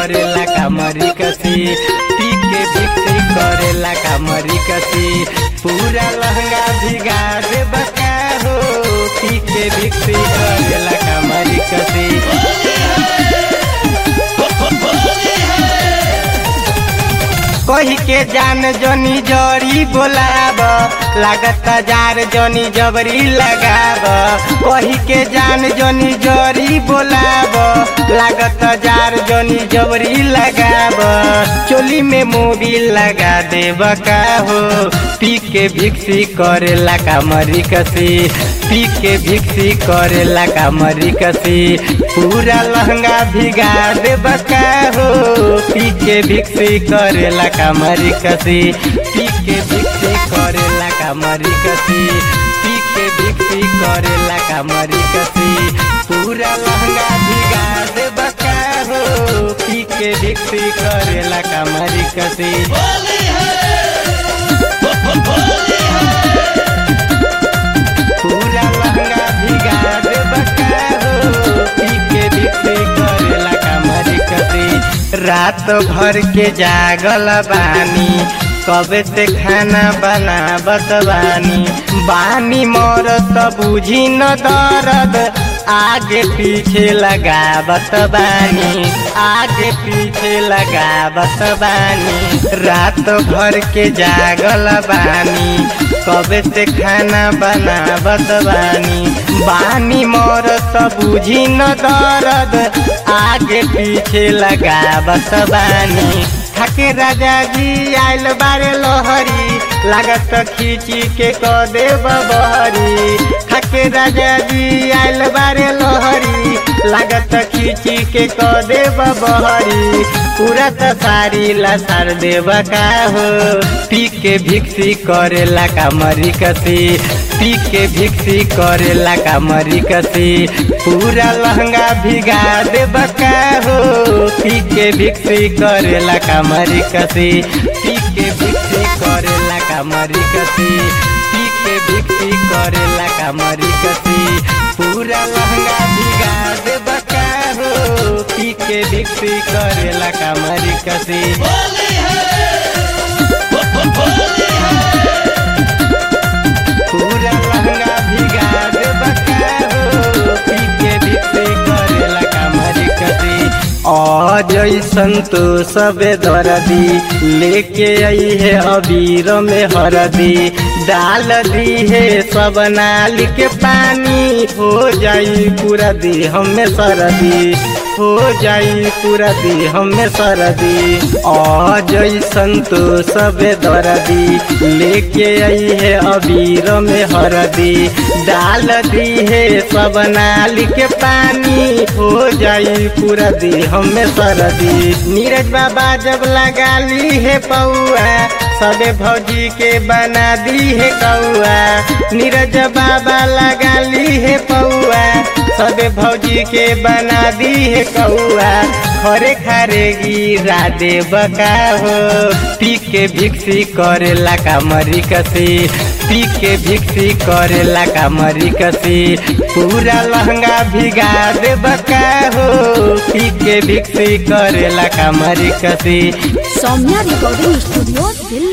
करेला कमरी कसी पी के भिक्सी करेला कमरी कसी पूरा लहंगा भिगा दे बका हो पी के भिक्सी करेला कमरी कसी कही के जान जनी जरी बोलाब लागत जार जनी जबरी लगाब कही के जान जनी जरी बोलाब लागत जार जनी जबरी लगाब चोली में मोबिल लगा देब का हो पी के भिक्सी करेला कमरी कसी पी के भिक्सी करेला कमरी कसी पूरा लहंगा भिगा देब का हो पी के भिक्सी करेला कमरी कसी पी के भिक्सी करेला कमरी कसी पी के भिक्सी करेला कमरी कसी पूरा लहंगा भिगा देब का हो पी के भिक्सी करेला कमरी कसी पूरा लहंगा भिगा देब का हो पी के भिक्सी करेला कमरी कसी रात भर के जागल बानी कबे से खाना बनावत बानी बानी मोर त बुझी न दर्द आगे पीछे लगावत बानी आगे पीछे लगावत बानी रात भर के जागल बानी कबे से खाना बनावत बानी बानी मोर त बुझी न दर्द आगे पीछे लगावत बानी ठाके राजा जी आयल बारे लोहरी लागत खींची के क देव बहरी ठाके राजा जी आयल बारे लोहरी लागत खींची के क देव बहरी पूरा त सारी लसार देव का हो पी के भिक्सी करेला कमरी कसी पी के भिक्सी करेला कमरी कसी पूरा लहंगा भिगा देब का हो पी के भिक्सी करेला कमरी कसी पी के भिक्सी करेला कमरी कसी पी के भिक्सी करेला कमरी कसी पूरा लहंगा भिगा देब का हो पी के भिक्सी करेला कमरी कसी पूरा लहंगा भिगा देब का हो पी के भिक्सी करेला कमरी कसी अजय संतोष सबे दर्दी लेके आई है अबीर में हरदी डाल दी है सब नाली के पानी हो जाई पूरा दी हमें सरदी हो जाई पूरा दी हमें सरदी अजय संतोष सबे दर्दी लेके आई है अबीर में हरदी डाल दी है सब नाली के पानी हो जाई पूरा दी हमें सरदी नीरज बाबा जब लगा ली है पौआ सबे भौजी के बना दी है कौआ नीरज बाबा लगा ली है पौआ सबे भौजी के बना दी है कौआ खरे खारे गिरा दे बका हो पी के भिक्सी करेला कमरी कसी पी के भिक्सी करेला कमरी कसी पूरा लहंगा भिगा दे बका हो पी के भिक्सी करेला कमरी कसी सौम्या रिकॉर्डिंग स्टूडियो दिल्ली